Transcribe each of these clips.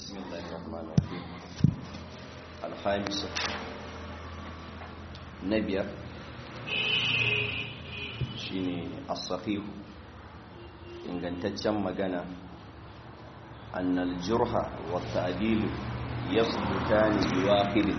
بسم الله الرحمن الرحيم الخامسة نبيا shine as-sahih ingantaccen magana annal jurha wa ta'dil yasbutani biwaqid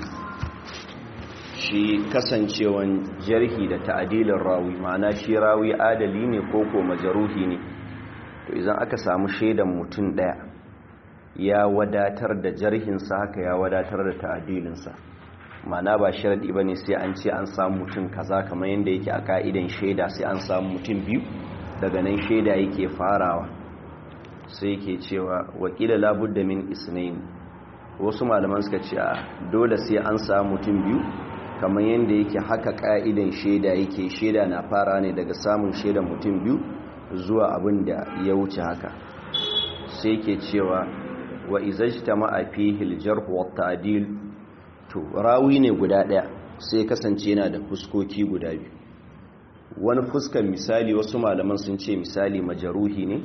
shi kasancewan jarhi da ta'dilin rawi ma'ana shi rawi adali ne ko ko majruhi ne to idan aka samu shaidan mutum daya ya wadatar da jarhinsa haka ya wadatar da ta'adilinsa mana ba sharadi bane sai an ce an samu mutum kaza kamar yadda yake a ka'idan shaida sai an samu mutum biyu daga nan shaida yake farawa sai yake cewa wakila labudda min isnain wasu malaman suka ce dole sai an samu mutum biyu kamar yadda yake haka ka'idan shaida yake shaida na fara ne daga samun shaidan mutum biyu zuwa abin da ya wuce haka sai yake cewa wa izajtama fihi al-jarh wa at-ta'dil to rawi ne guda daya sai kasance yana da fuskoki guda biyu wani fuskan misali wasu malaman sun ce misali majaruhi ne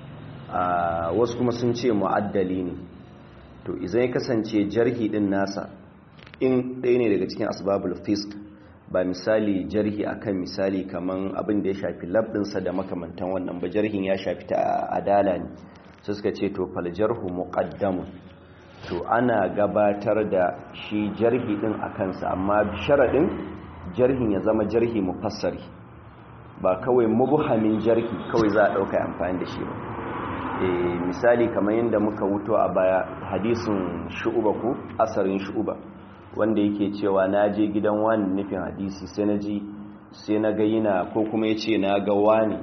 a wasu kuma sun ce mu'addali ne to idan ya kasance jarhi din nasa in ɗaya ne daga cikin asbabul fisk ba misali jarhi akan misali kaman abin da ya shafi labdinsa da makamantan wannan ba jarhin ya shafi ta adala ne sai suka ce to faljarhu muqaddamun to ana gabatar da shi jarhi din a kansa amma sharadin jarhin ya zama jarhi mufassari ba kawai mubhamin jarhi kawai za a dauka amfani da shi ba eh misali kamar yadda muka wuto a baya hadisin shu'uba ko asarin shu'uba wanda yake cewa na je gidan wani nufin hadisi sai na ji sai na ga yana ko kuma ya ce na ga wani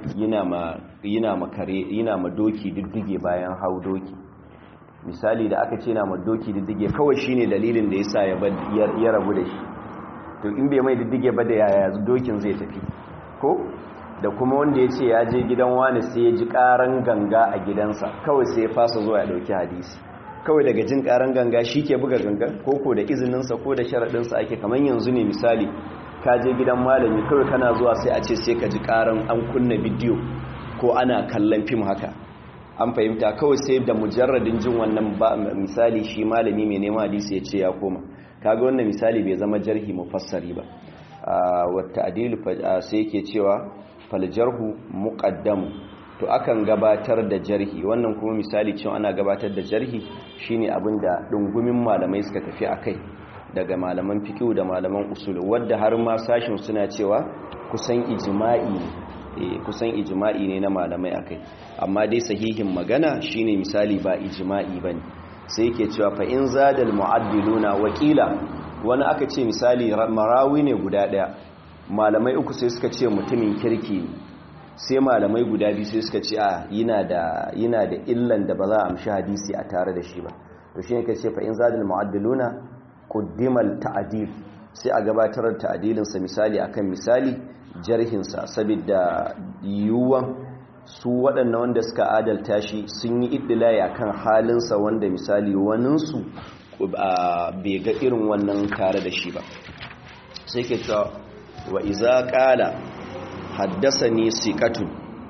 yana makare yana ma doki diddige bayan hau doki misali da aka ce na ma doki diddige kawai shine dalilin da yasa ya ya rabu da shi to in bai mai diddige ba da yaya dokin zai tafi ko da kuma wanda ya ce ya je gidan wani sai ya ji karan ganga a gidansa kawai sai ya fasa zuwa ya dauki hadisi kawai daga jin karan ganga shi ke buga ganga ko ko da izininsa ko da sharaɗinsa ake kamar yanzu ne misali ka je gidan malami kawai kana zuwa sai a ce sai ka ji karan an kunna bidiyo ko ana kallon fim haka an fahimta kawai sai da mujarradin jin wannan misali shi malami mai neman hadisi ya ce ya koma kaga wannan misali bai zama jarhi mufassari ba wata adilu sai yake cewa fal jarhu muqaddam to akan gabatar da jarhi wannan kuma misali cewa ana gabatar da jarhi shine abinda dungumin malamai suka tafi akai daga malaman fiqh da malaman usul wadda har ma sashin suna cewa kusan ijma'i ne kusan ijma'i ne na malamai akai amma dai sahihin magana shine misali ba ijma'i bane sai yake cewa fa in zadal mu'addiluna wakila wani aka ce misali marawi ne guda daya malamai uku sai suka ce mutumin kirki ne sai malamai guda biyu sai suka ce a yana da yana da illan da ba za a amshi hadisi a tare da shi ba to shine kace fa in zadal mu'addiluna quddimal ta'dil sai a gabatar da ta'dilin sa misali akan misali jarhin sa saboda yiwuwan su waɗannan wanda suka adalta shi sun yi iddilai akan halin sa wanda misali wanin su bai ga irin wannan tare da shi ba sai ke cewa wa iza qala haddasani siqatun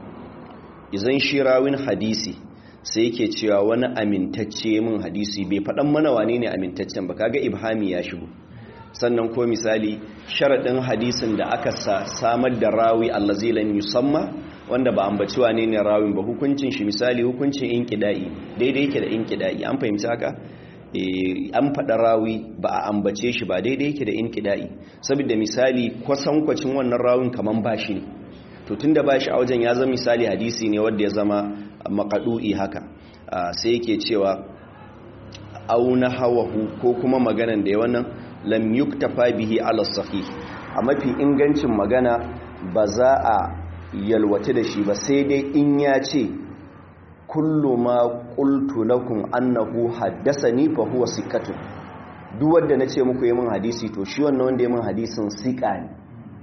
izan shirawin hadisi sai yake cewa wani amintacce min hadisi bai faɗan mana wane ne amintaccen ba kaga ibhami ya shigo sannan ko misali sharadin hadisin da aka samar da rawi allazi lam yusamma wanda ba ambaci wane ne rawin ba hukuncin shi misali hukuncin inqida'i daidai yake da inqida'i an fahimci haka an faɗa rawi ba a ambace shi ba daidai yake da inqida'i saboda misali kwasankwacin wannan rawin kaman bashi ne to tunda bashi a wajen ya zama misali hadisi ne wanda ya zama makadu'i haka sai yake cewa auna hawahu ko kuma maganan da ya wannan lam yuktafa bihi ala sahih a mafi ingancin magana ba za a yalwace da shi ba sai dai in ya ce kullu ma qultu lakum annahu haddathani fa huwa siqatun duk wanda nace muku yi min hadisi to shi wannan wanda ya min hadisin siqa ne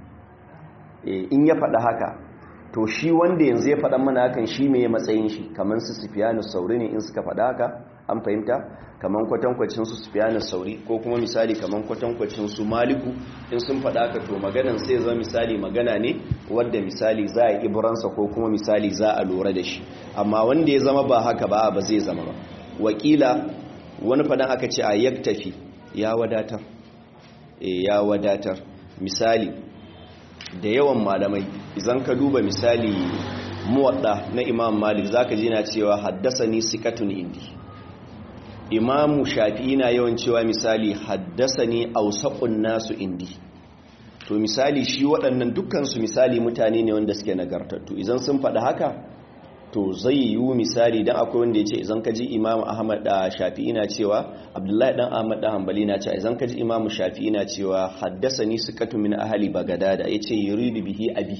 in ya faɗa haka to shi wanda yanzu ya faɗa mana hakan shi mai matsayin shi kamar su sufiyanu sauri ne in suka faɗa haka an fahimta kamar kwatankwacin su sufiyanu sauri ko kuma misali kamar kwatankwacin su maliku in sun faɗa haka to maganan sai zama misali magana ne wadda misali za a iburansa ko kuma misali za a lura da shi amma wanda ya zama ba haka ba ba zai zama ba wakila wani fadan aka ce a yaktafi ya wadatar e ya wadatar misali da yawan malamai idan ka duba misali muwadda na imam malik zaka ji na cewa haddasani sikatun indi imamu shafi'i na yawan cewa misali haddasani ausaqun nasu indi to misali shi waɗannan dukkansu misali mutane ne wanda suke nagartattu idan sun faɗi haka to zai yiwu misali dan akwai wanda ya ce idan ka ji imamu ahmad da shafi'i na cewa abdullahi dan ahmad da hanbali na cewa idan ka ji imamu shafi'i na cewa haddasani sikatu min ahli bagadada yace yuridu bihi abi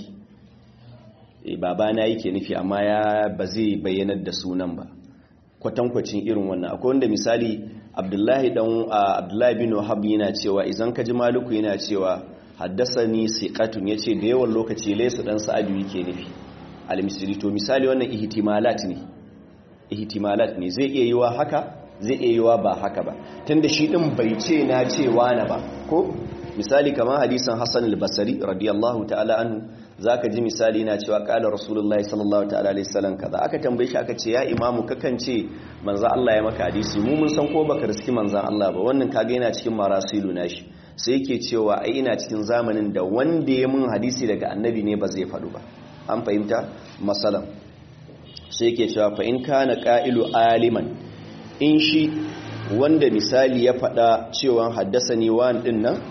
e babana yake nufi amma ya ba zai bayyanar da sunan ba kwatankwacin irin wannan akwai wanda misali abdullahi dan abdullahi bin wahab yana cewa idan ka ji maluku yana cewa haddasani siqatun yace da yawan lokaci laysa dan sa'adu yake nufi al-misri to misali wannan ihtimalat ne ihtimalat ne zai iya yiwa haka zai iya yiwa ba haka ba tunda shi din bai ce na cewa na ba ko misali kamar hadisin Hassan al-Basri radiyallahu ta'ala anhu zaka ji misali yana cewa qala rasulullahi sallallahu ta'ala alaihi wasallam kaza aka tambaye shi aka ce ya imamu kakan ce manzo Allah ya maka hadisi mu mun san ko baka riski manzon Allah ba wannan kaga yana cikin marasilu nashi sai yake cewa ai ina cikin zamanin da wanda ya mun hadisi daga annabi ne ba zai faɗu ba an fahimta masalan sai yake cewa fa in kana qa'ilu aliman in shi wanda misali ya faɗa cewa haddasani wani din nan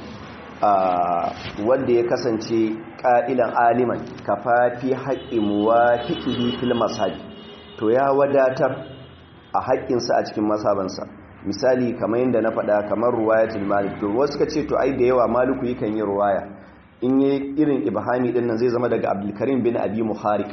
a wanda ya kasance qa'ilan aliman kafafi haqqi muwafiqihi fil mashabi to ya wadatar a haƙƙinsa a cikin masabansa misali kamar yadda na faɗa kamar ruwayatul malik to wasu ka ce to ai da yawa maliku yakan yi ruwaya in yi irin ibhami din nan zai zama daga abdulkarim bin abi muharik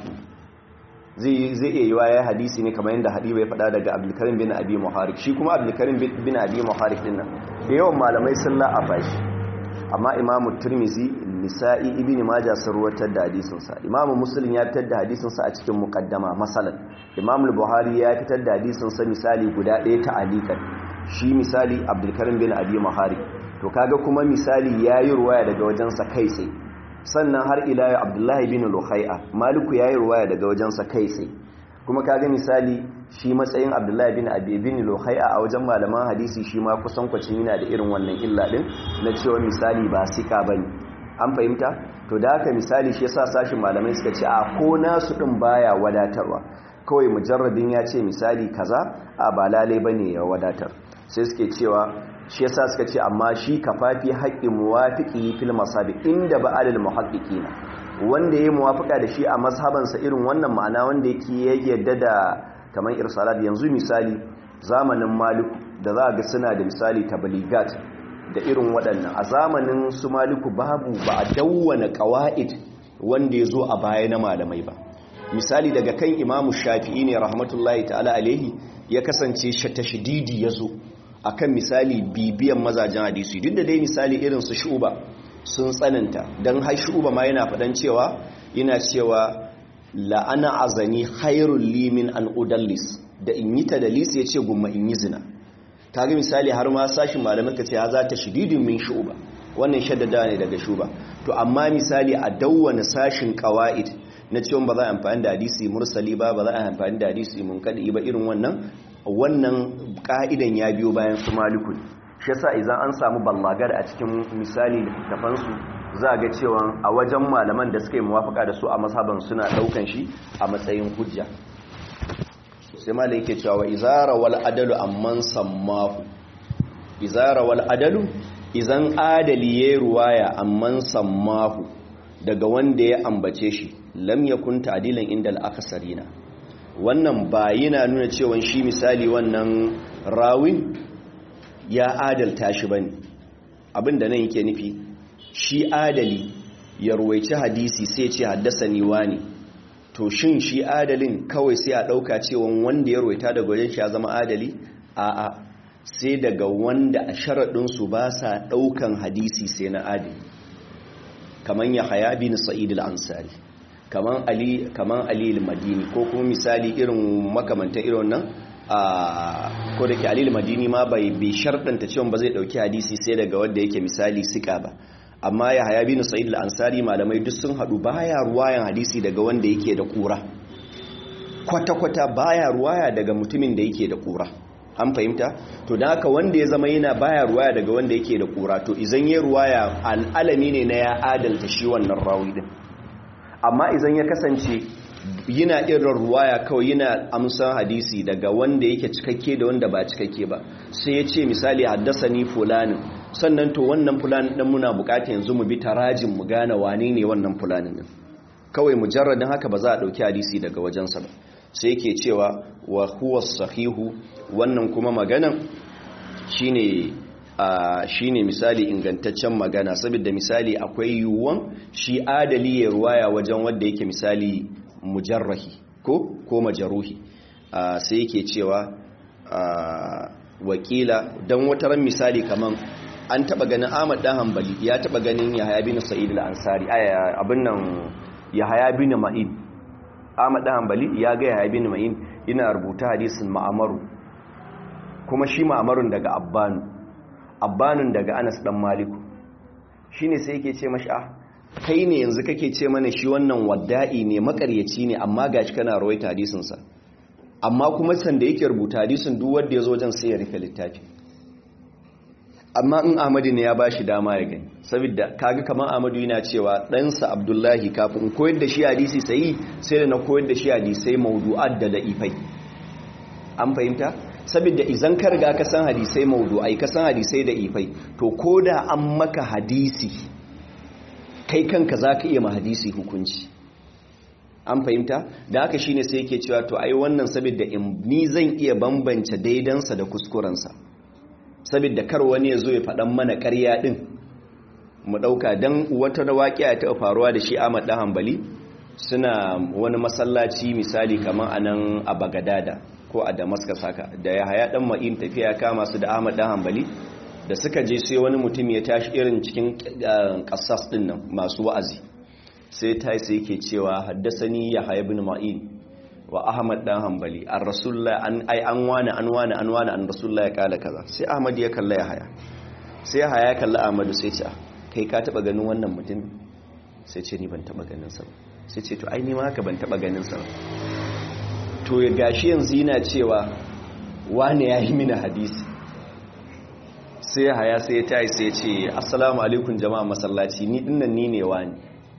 zai zai iya yiwa ya hadisi ne kamar yadda hadiba ya faɗa daga abdulkarim bin abi muharik shi kuma abdulkarim bin abi muharik din nan da yawan malamai sun la'afa shi amma imamu turmizi nisa'i ibn majah sun ruwatar da hadisin sa imamu muslim ya fitar da hadisin sa a cikin muqaddama masalan imamu buhari ya fitar da hadisin sa misali guda ɗaya ta alikan shi misali abdulkarim bin abi muharik to kaga kuma misali yayi ruwaya daga wajensa kai tsaye sannan har ila ya abdullahi bin luhai'a maliku yayi ruwaya daga wajensa kai tsaye kuma kaga misali shi matsayin abdullahi bin abi bin luhai'a a wajen malaman hadisi shi ma kusan kwacin yana da irin wannan illa din na cewa misali ba sika bane an fahimta to da haka misali shi yasa sashin malamai suka ce a ko nasu din baya wadatarwa kawai mujarrabin ya ce misali kaza a ba lalai bane ya wadatar sai suke cewa shi yasa suka ce amma shi kafafi haƙƙin muwafiqi fil masabi inda ba'alil muhaqqiqina wanda yayi muwafiqa da shi a mazhabansa irin wannan ma'ana wanda yake yadda da kamar irsalat yanzu misali zamanin maliku da za ga suna da misali tabligat da irin waɗannan a zamanin su maliku babu ba a dawwana qawaid wanda yazo a baya na malamai ba misali daga kan imamu shafi'i ne rahmatullahi ta'ala alaihi ya kasance tashdidi yazo akan misali bibiyan mazajen hadisi duk da dai misali irin su shuba sun tsananta don har shuba ma yana faɗan cewa yana cewa la'ana azani khairul limin an udallis da in yi tadalis ya ce gumma in yi zina ta ga misali har ma sashin malamai ka ce ya za ta shididin min shuba wannan shaddada ne daga shuba to amma misali a dawwana sashin qawaid na cewa ba za a amfani da hadisi mursali ba ba za a amfani da hadisi munkadi ba irin wannan wannan ka'idan ya biyo bayan su maliku shi yasa idan an samu ballagar a cikin misali littafansu za a ga cewa a wajen malaman da suka yi muwafaka da su a masaban suna daukan shi a matsayin hujja sai malai yake cewa izara wal adalu amman sammahu izara wal adalu idan adali yayi ruwaya amman sammahu daga wanda ya ambace shi lam yakun ta'dilan inda al-aksarina wannan ba yana nuna cewa shi misali wannan rawin ya adalta shi bane abinda nan yake nufi shi adali ya ruwaici hadisi sai ce haddasa ni wani to shin shi adalin kawai sai a dauka cewa wanda ya ruwaita daga wajen shi ya zama adali a'a sai daga wanda a sharadin su ba sa daukan hadisi sai na adali kaman ya haya bin sa'id al-ansari kaman ali kaman ali al-madini ko kuma misali irin makamantan irin nan a ko da ke ali al-madini ma bai bi sharɗanta cewa ba zai dauki hadisi sai daga wanda yake misali sika ba amma ya haya bin sa'id al-ansari malamai duk sun hadu baya ruwayan hadisi daga wanda yake da kura kwata-kwata baya ruwaya daga mutumin da yake da kura an fahimta to don haka wanda ya zama yana baya ruwaya daga wanda yake da kura to izan ya ruwaya al'alami ne na ya adalta shi wannan rawi din amma izan ya kasance yana irin ruwaya kawai yana amsan hadisi daga wanda yake cikakke da wanda ba cikakke ba sai ya ce misali haddasa ni fulanin sannan to wannan fulanin ɗin muna bukata yanzu mu bi tarajin mu gane wane ne wannan fulanin ɗin kawai mujarradin haka ba za a ɗauki hadisi daga wajensa ba sai yake cewa wa huwa sahihu wannan kuma maganan shine a shine misali ingantaccen magana saboda misali akwai yiwuwan shi adali ya ruwaya wajen wanda yake misali mujarrahi ko ko majaruhi sai yake cewa wakila don wataran misali kaman an taba ganin Ahmad dan Hanbali ya taba ganin Yahya bin Sa'id al-Ansari abin nan Yahya bin Ma'in Ahmad dan Hanbali ya ga Yahya bin Ma'in ina rubuta hadisin Ma'amaru kuma shi Ma'amarun daga Abbanu Abbanun daga Anas dan Maliku shine sai yake ce mashi ah kai ne yanzu kake ce mana shi wannan wadda'i ne makaryaci ne amma gashi kana rawaita hadisin sa amma kuma sanda yake rubuta hadisin duk wanda yazo wajen sai ya rufe littafi amma in Ahmadu ne ya bashi dama ya gani saboda kaga kamar Ahmadu yana cewa ɗansa Abdullahi kafin in koyar da shi hadisi sai sai da na koyar da shi hadisai mawdu'at da da'ifai an fahimta saboda idan ka riga ka san hadisai mawdu'ai ka san hadisai da ifai to koda an maka hadisi kai kanka zaka iya ma hadisi hukunci an fahimta da haka shine sai yake cewa to ai wannan saboda ni zan iya bambance daidansa da kuskurensa saboda kar wani ya zo ya faɗan mana ƙarya ɗin mu ɗauka don wata da waƙiya ta faruwa da shi Ahmad ɗan Hanbali suna wani masallaci misali kamar a nan a Bagadada ko a Damascus haka da ya haya ɗan ma'in tafiya kama su da Ahmad ɗan Hanbali da suka je sai wani mutum ya tashi irin cikin ƙasas ɗin nan masu wa'azi sai ta yi sai yake cewa haddasani ya haya bin ma'in wa ahmad dan hanbali an rasulullah an ai an wani an wani an wani an rasulullah ya kala kaza sai ahmad ya kalla ya haya sai ya haya ya kalla ahmadu sai ce kai ka taba ganin wannan mutum sai ce ni ban taba ganin sa sai ce to ai ni ma haka ban taba ganin sa to ya gashi yanzu yana cewa wani ya yi mini hadisi sai ya haya sai ya tayi sai ya ce assalamu alaikum jama'a masallaci ni dinnan ni ne wani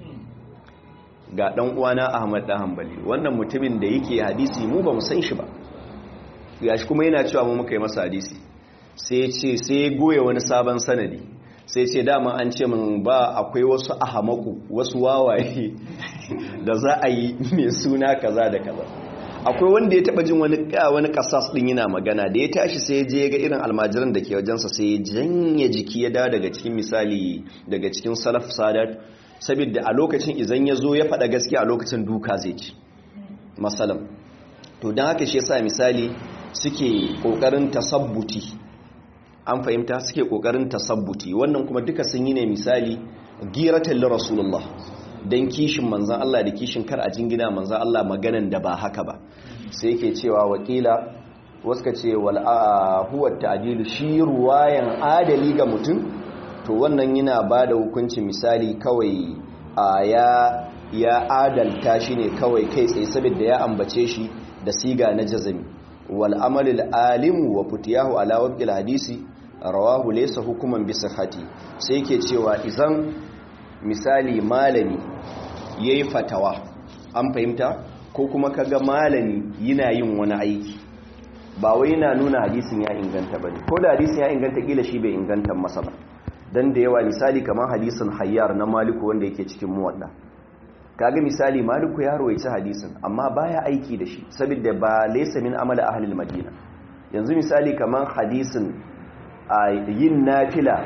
ga dan uwana Ahmad dan Hanbali wannan mutumin da yake hadisi mu ba mu san shi ba gashi kuma yana cewa mu muka yi masa hadisi sai ya ce sai ya goye wani sabon sanadi sai ya ce dama an ce min ba akwai wasu ahamaku wasu wawaye da za a yi mai suna kaza da kaza akwai wanda ya taba jin wani wani kasas din yana magana da ya tashi sai ya je ga irin almajiran da ke wajensa sai ya janye jiki ya dawo daga cikin misali daga cikin salaf sadat saboda a lokacin izan ya zo ya faɗa gaskiya a lokacin duka zai ci masalam to don haka shi yasa misali suke ƙoƙarin tasabbuti an fahimta suke ƙoƙarin tasabbuti wannan kuma duka sun yi ne misali giratan li rasulullah don kishin manzan Allah da kishin kar a jingina manzan Allah maganan da ba haka ba sai yake cewa wakila wasu ka ce wal huwa ta'dilu shi ruwayan adali ga mutum to wannan yana ba da hukunci misali kawai a ya ya adalta shi ne kawai kai tsaye saboda ya ambace shi da siga na jazami wal amalil alimu wa futiyahu ala waqil hadisi rawahu laysa hukuman bi sihhati sai yake cewa idan misali malami yayi fatawa an fahimta ko kuma kaga malami yana yin wani aiki ba wai yana nuna hadisin ya inganta bane ko da hadisin ya inganta kila shi bai inganta masa ba dan da yawa misali kamar hadisin hayyar na maliku wanda yake cikin muwadda kaga misali maliku ya rawaici hadisin amma baya aiki da shi saboda ba laysa min amala ahli madina yanzu misali kamar hadisin a yin nafila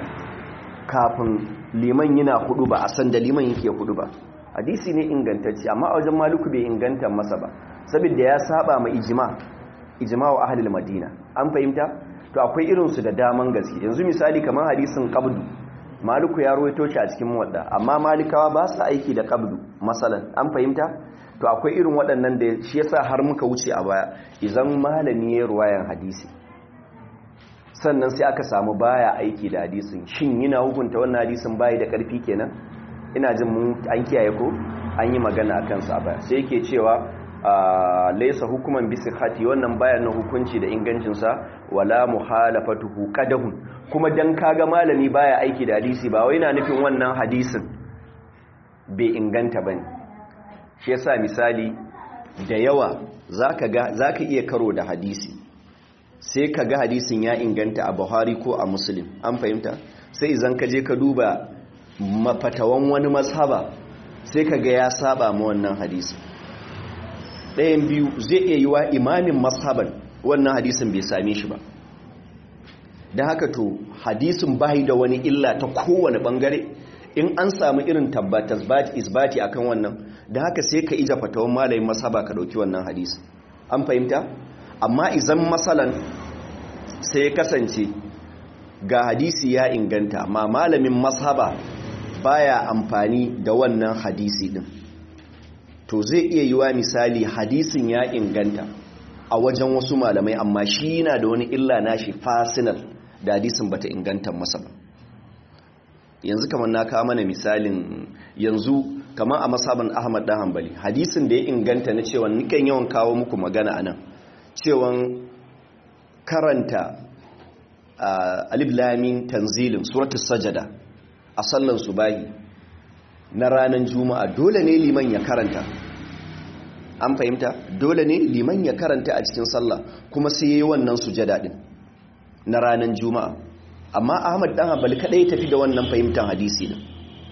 kafin liman yana hudu ba a san da liman yake hudu ba hadisi ne ingantacce amma a wajen maliku bai inganta masa ba saboda ya saba ma ijma ijma wa ahli madina an fahimta to akwai irinsu da daman gaske yanzu misali kamar hadisin qabdu maliku ya rawaito shi a cikin muwadda amma malikawa ba su aiki da qabdu masalan an fahimta to akwai irin waɗannan da shi yasa har muka wuce a baya idan malami ya ruwayan hadisi sannan sai aka samu baya aiki da hadisin shin yana hukunta wannan hadisin bayi da ƙarfi kenan ina jin mun an kiyaye ko an yi magana akan sa a baya sai yake cewa laysa hukuman bi sihhati wannan bayan na hukunci da ingancin sa wala muhalafatuhu qadahun kuma dan kaga malami baya aiki da hadisi ba wai na nufin wannan hadisin bai inganta bane shi yasa misali da yawa zaka ga zaka iya karo da hadisi sai ka ga hadisin ya inganta a Buhari ko a Muslim an fahimta sai idan ka je ka duba mafatawan wani mazhaba sai ka ga ya saba ma wannan hadisi ɗayan biyu zai iya yi wa imamin mazhaban wannan hadisin bai same shi ba da haka to hadisin bai da wani illa ta kowane bangare in an samu irin tabbatas isbati akan wannan da haka sai ka ija fatawan malayin mazhaba ka dauki wannan hadisi an fahimta amma izan masalan sai kasance ga hadisi ya inganta ma malamin mazhaba baya amfani da wannan hadisi din to zai iya yiwa misali hadisin ya inganta a wajen wasu malamai amma shi yana da wani illa nashi fasinal da hadisin bata inganta masa ba yanzu kamar na kawo mana misalin yanzu kamar a masaban ahmad dan hanbali hadisin da ya inganta na cewa nikan yawan kawo muku magana anan cewan karanta alif lamin tanzilin suratul sajada a sallan subahi na ranar juma'a dole ne liman ya karanta an fahimta dole ne liman ya karanta a cikin sallah kuma sai yayi wannan sujada din na ranar juma'a amma ahmad dan hanbali kadai tafi da wannan fahimtar hadisi din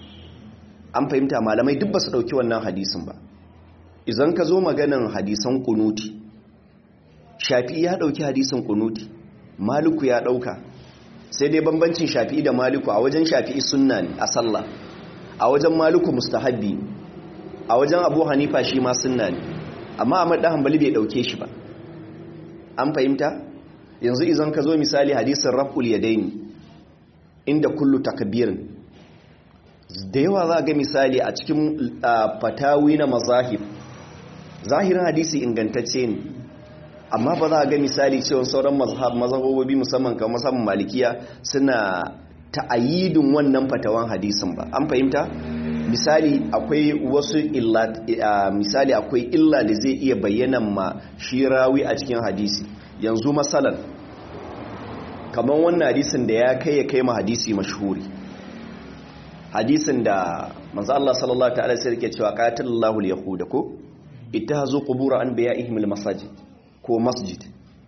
an fahimta malamai duk ba su dauki wannan hadisin ba idan ka zo maganan hadisan kunuti shafi'i ya dauki hadisin kunuti maliku ya dauka sai dai bambancin shafi'i da maliku a wajen shafi'i sunna ne a sallah a wajen maliku mustahabbi a wajen abu hanifa shi ma sunna ne amma ahmad dan hanbali bai dauke shi ba an fahimta yanzu idan ka zo misali hadisin raf'ul yadaini inda kullu takbirin da yawa za ga misali a cikin fatawi na mazahib zahirin hadisi ingantacce ne amma ba za a ga misali cewa sauran mazhabobi musamman kamar musamman malikiya suna ta'ayidin wannan fatawan hadisin ba an fahimta misali akwai wasu illa misali akwai illa da zai iya bayyana ma shi rawi a cikin hadisi yanzu masalan kamar wannan hadisin da ya kai ya kai ma hadisi mashhuri hadisin da manzo Allah sallallahu ta'ala sai yake cewa qatalallahu al-yahuda ko ittahazu qubur anbiya'ihim al-masajid ko masjid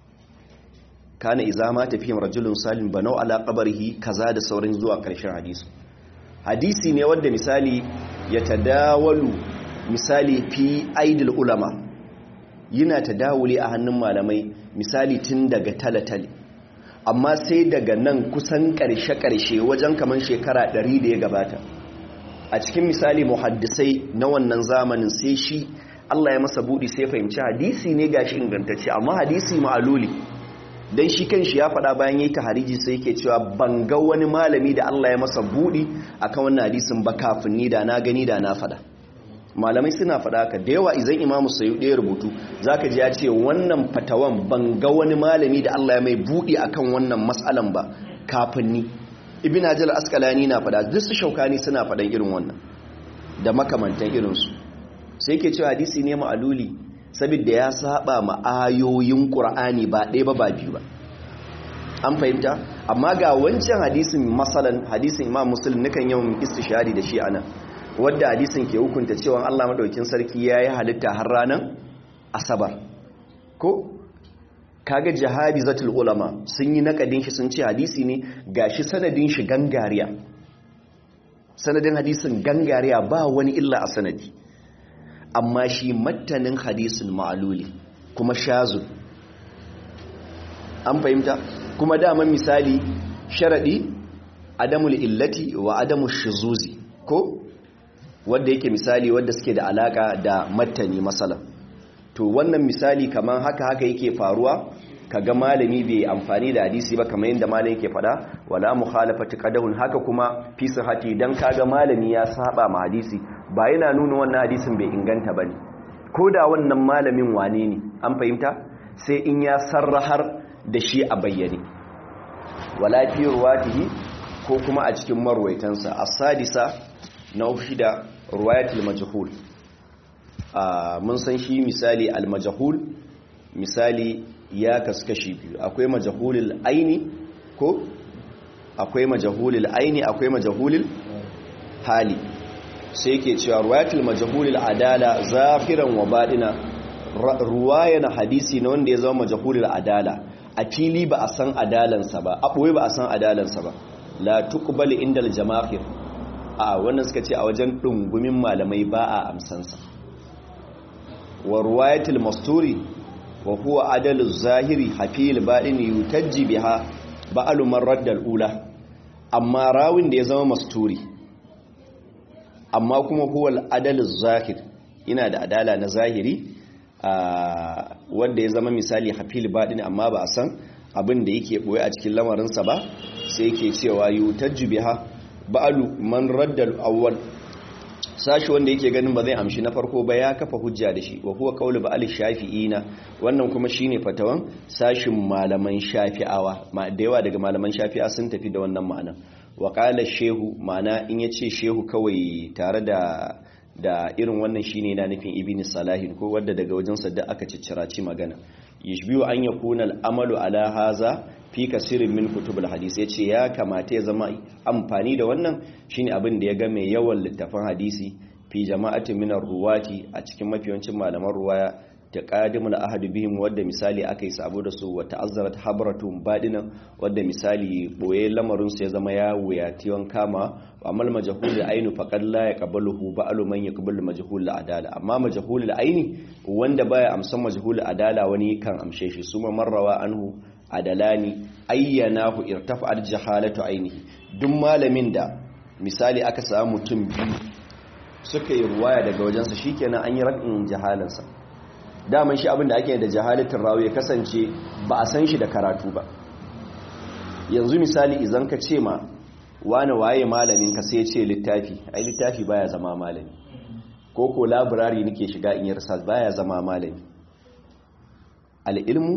kana idza ma tafiyam rajulun salim banau ala qabrihi kaza da saurin zuwa karshen hadisi hadisi ne wanda misali ya tadawalu misali fi aidil ulama yana tadawuli a hannun malamai misali tun daga talatali amma sai daga nan kusan karshe-karshe wajen kaman shekara 100 da ya gabata a cikin misali muhaddisai na wannan zamanin sai shi Allah ya masa budi sai fahimci hadisi ne gashi ingantacce amma hadisi ma'aluli dan shi kanshi ya faɗa bayan yayi tahariji sai yake cewa ban ga wani malami da Allah ya masa budi akan wannan hadisin ba kafin ni da na gani da na faɗa malamai suna faɗa haka da yawa idan imamu sayu ɗaya rubutu zaka ji ya ce wannan fatawan ban ga wani malami da Allah ya mai budi akan wannan mas'alan ba kafin ni ibn hajar asqalani na faɗa duk su shaukani suna faɗan irin wannan da makamantan irinsu sai ke cewa hadisi ne ma'aluli saboda ya saba ma ayoyin qur'ani ba ɗaya ba ba biyu ba an fahimta amma ga wancan hadisin masalan hadisin imam muslim nukan yawan istishari da shi anan wadda hadisin ke hukunta cewa Allah madaukin sarki yayi halitta har ranar asabar ko kaga jihadi zatul ulama sun yi nakadin shi sun ce hadisi ne gashi sanadin shi gangariya sanadin hadisin gangariya ba wani illa a sanadi amma shi mattanin hadisin ma'aluli kuma shazun an fahimta kuma daman misali sharadi adamul illati wa adamu shizuzi ko wanda yake misali wanda suke da alaka da mattani masala to wannan misali kamar haka haka yake faruwa kaga malami bai amfani da hadisi ba kamar yadda malami yake fada wala mukhalafati qadahun haka kuma fi sihhati dan kaga malami ya saba ma hadisi ba yana nuna wannan hadisin bai inganta bane ko da wannan malamin wane ne an fahimta sai in ya sarrahar da shi a bayyane wala fi ruwatihi ko kuma a cikin marwaitansa as-sadisa na shida ruwayatul majhul mun san shi misali al-majhul misali ya kaskashi biyu akwai majhulul aini ko akwai majhulul aini akwai majhulul hali sai yake cewa ruwayatul majhulul adala zahiran wa badina ruwayan hadisi na wanda ya zama majhulul adala a fili ba a san adalansa ba a ɓoye ba a san adalansa ba la tuqbal indal jama'ir a wannan suka ce a wajen dungumin malamai ba a amsansa wa ruwayatul masturi wa huwa adalu zahiri hafil badin yutajji biha ba'alu marrad ula amma rawin da ya zama masturi amma kuma huwa adalu zahir ina da adala na zahiri wanda ya zama misali hafil badin amma ba a san abin da yake boye a cikin lamarinsa ba sai yake cewa yutajji biha ba'alu man raddal awwal sashi wanda yake ganin ba zai amshi na farko ba ya kafa hujja da shi wa huwa qawlu ba'al shafi'ina wannan kuma shine fatawan sashin malaman shafi'awa ma da yawa daga malaman shafi'a sun tafi da wannan ma'ana wa qala shehu ma'ana in yace shehu kawai tare da da irin wannan shine yana nufin ibn salahin ko wanda daga wajen sa da aka cicciraci magana yashbiu an yakuna al-amalu ala haza fi kasirin min kutubul hadis yace ya kamata ya zama amfani da wannan shine abin da ya ga mai yawan littafan hadisi fi jama'atin min ruwati a cikin mafiyancin malaman ruwaya ta qadimul ahad bihim wadda misali akai sabo da su wa ta'azzarat habratum badinan wadda misali boye lamarin su ya zama ya wuyatiyon kama amal majhul ainu faqad la yaqbaluhu ba'lu man yaqbalu majhul adala amma majhul aini wanda baya amsan majhul adala wani kan amshe shi suma marrawa anhu adalani ayyanahu irtafa'at jahalatu ainihi duk malamin da misali aka samu mutum biyu suka yi ruwaya daga wajensa shikenan an yi rakin jahalansa daman shi abinda ake da jahalatin rawi ya kasance ba a san shi da karatu ba yanzu misali idan ka ce ma wani waye malamin ka sai ce littafi ai littafi baya zama malami ko ko labirari nake shiga in yi research baya zama malami al-ilmu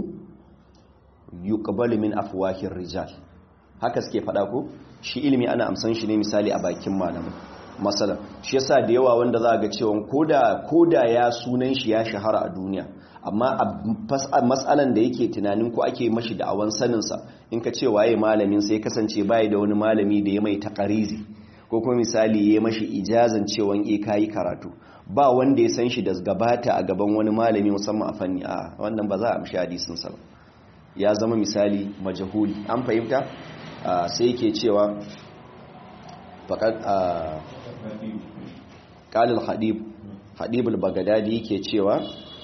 yuqbalu min afwahir rijal haka suke fada ko shi ilimi ana amsan shi ne misali a bakin malamai masalan shi yasa da yawa wanda za ga cewa koda koda ya sunan shi ya shahara a duniya amma a matsalan da yake tunanin ko ake mashi da awan sanin sa in ka ce waye malamin sai kasance bai da wani malami da ya mai takarizi ko kuma misali ya mashi ijazan cewa eh kai karatu ba wanda ya san shi da gabata a gaban wani malami musamman a fanni a wannan ba za a amshi hadisin sa ba ya zama misali majahuli an fahimta sai yake cewa faƙad ƙalil hadib hadib al-bagadadi yake cewa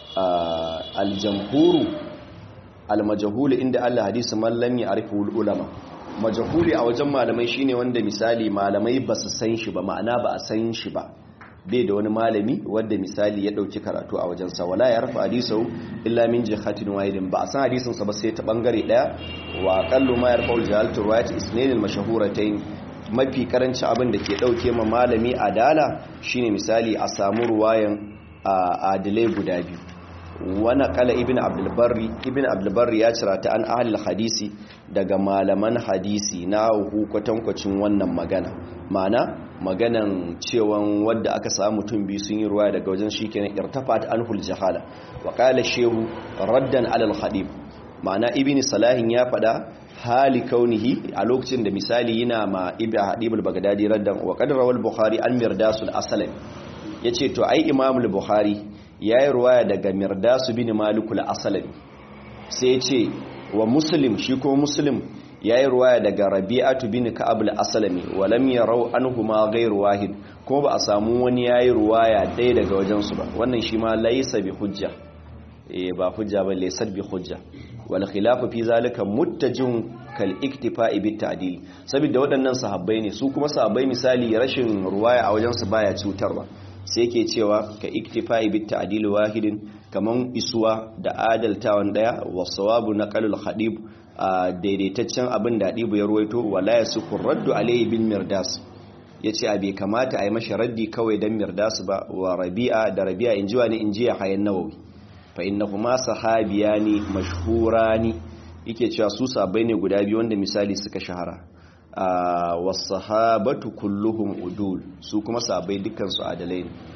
aljamhuru almajahuli inda Allah hadisi mallam ya arifu ulama majahuli a wajen malamai shine wanda misali malamai ba su san shi ba ma'ana ba a san shi ba bai da wani malami wanda misali ya dauki karatu a wajensa wala ya rafa hadisau illa min jihatin wahidin ba a san hadisin sa ba sai ta bangare daya wa qallu ma yarfa al jahalatu riwayat isnayn al mashhuratayn mafi karanci abin da ke dauke ma malami adala shine misali a samu ruwayan adilai guda biyu wani kala ibn abdulbarri ibn abdulbarri ya cira ta an ahalil hadisi daga malaman hadisi na kwatankwacin wannan magana ma'ana maganan cewan wadda aka samu mutum biyu sun yi ruwa daga wajen shi kenan irtafat anhul jahala wa qala shehu raddan alal hadib ma'ana ibn salahin ya fada hali kaunihi a lokacin da misali yana ma ibn hadib al-baghdadi raddan wa qad rawal bukhari an mirdasul asalami yace to ai imam al-bukhari yayi ruwaya daga mirdasu bin malikul asalami sai ce wa muslim shi ko muslim yayi ruwaya daga rabi'atu bin ka'ab al-aslami wa lam yarau anhuma ghayr wahid ko ba a samu wani yayi ruwaya dai daga wajen su ba wannan shi ma laysa bi hujja eh ba hujja ba laysa bi hujja wal khilafu fi zalika muttajin kal iktifa'i bit ta'dil saboda waɗannan sahabbai ne su kuma sahabbai misali rashin ruwaya a wajen su baya cutarwa sai ke cewa ka iktifa'i bit ta'dil wahidin kaman isuwa da adaltawan daya wasawabu naqalul hadib daidaitaccen abin da hadibu ya ruwaito wala yasuku raddu alayhi bil mirdas yace a bai kamata a yi mashi raddi kawai dan mirdas ba wa rabi'a da rabi'a injiwa ne injiya hayan nawawi fa innahuma sahabiyani mashhurani yake cewa su sabai ne guda biyu wanda misali suka shahara wasahabatu kulluhum udul su kuma sabai dukkan su adalai ne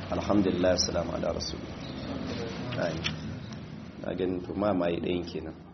alhamdulillah assalamu ala rasulullah na ganin to ma mai ɗayan kenan